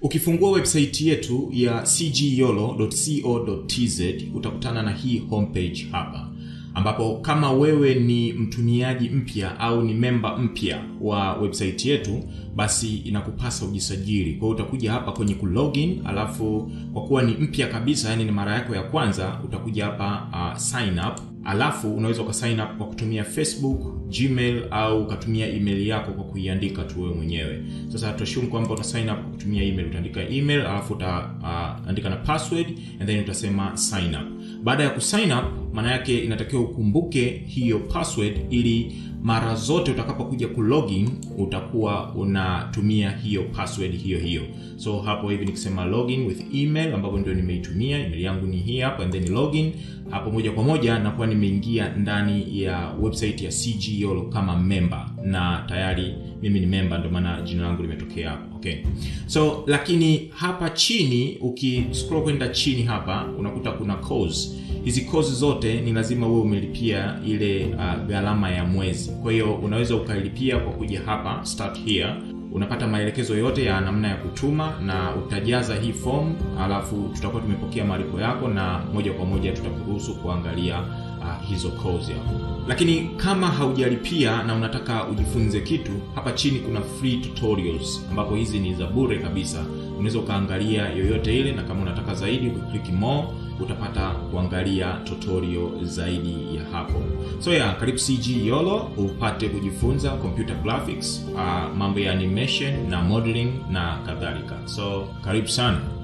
ukifungua website yetu ya cgyolo.co.tz utakutana na hii homepage hapa ambapo kama wewe ni mtumiaji mpya au ni memba mpya wa website yetu basi inakupasa ujisajili kwa hiyo utakuja hapa kwenye kulogin alafu kwa kuwa ni mpya kabisa yani ni mara yako ya kwanza utakuja hapa uh, sign up alafu unaweza ukasign up kwa kutumia facebook gmail au ukatumia email yako kwa kuiandika tu wewe mwenyewe sasa tuashumu kwamba uta sign up kwa kutumia email utaandika email alafu utaandika uh, na password and then utasema sign up baada ya kusign up maana yake inatakiwa ukumbuke hiyo password ili mara zote utakapokuja kulogin utakuwa unatumia hiyo password hiyo hiyo so hapo hivi nikisema login with email ambapo ndio nimeitumia email yangu ni hii hapa and then login hapo moja kwa moja nakuwa nimeingia ndani ya website ya cgyolo kama member na tayari mimi ni member ndio maana jina langu limetokea hapo okay so lakini hapa chini ukiscroll kwenda chini hapa unakuta kuna course hizi kozi zote ni lazima uwe umelipia ile uh, gharama ya mwezi kwa hiyo unaweza ukalipia kwa kuja hapa start here unapata maelekezo yote ya namna ya kutuma na utajaza hii form alafu tutakuwa tumepokea malipo yako na moja kwa moja tutakuruhusu kuangalia uh, hizo kozi hapo lakini kama haujalipia na unataka ujifunze kitu hapa chini kuna free tutorials ambapo hizi ni za bure kabisa unaweza ukaangalia yoyote ile na kama unataka zaidi ukiklik more utapata kuangalia tutorial zaidi ya hapo so ya karibu cg yolo upate kujifunza computer graphics uh, mambo ya animation na modeling na kadhalika so karibu sana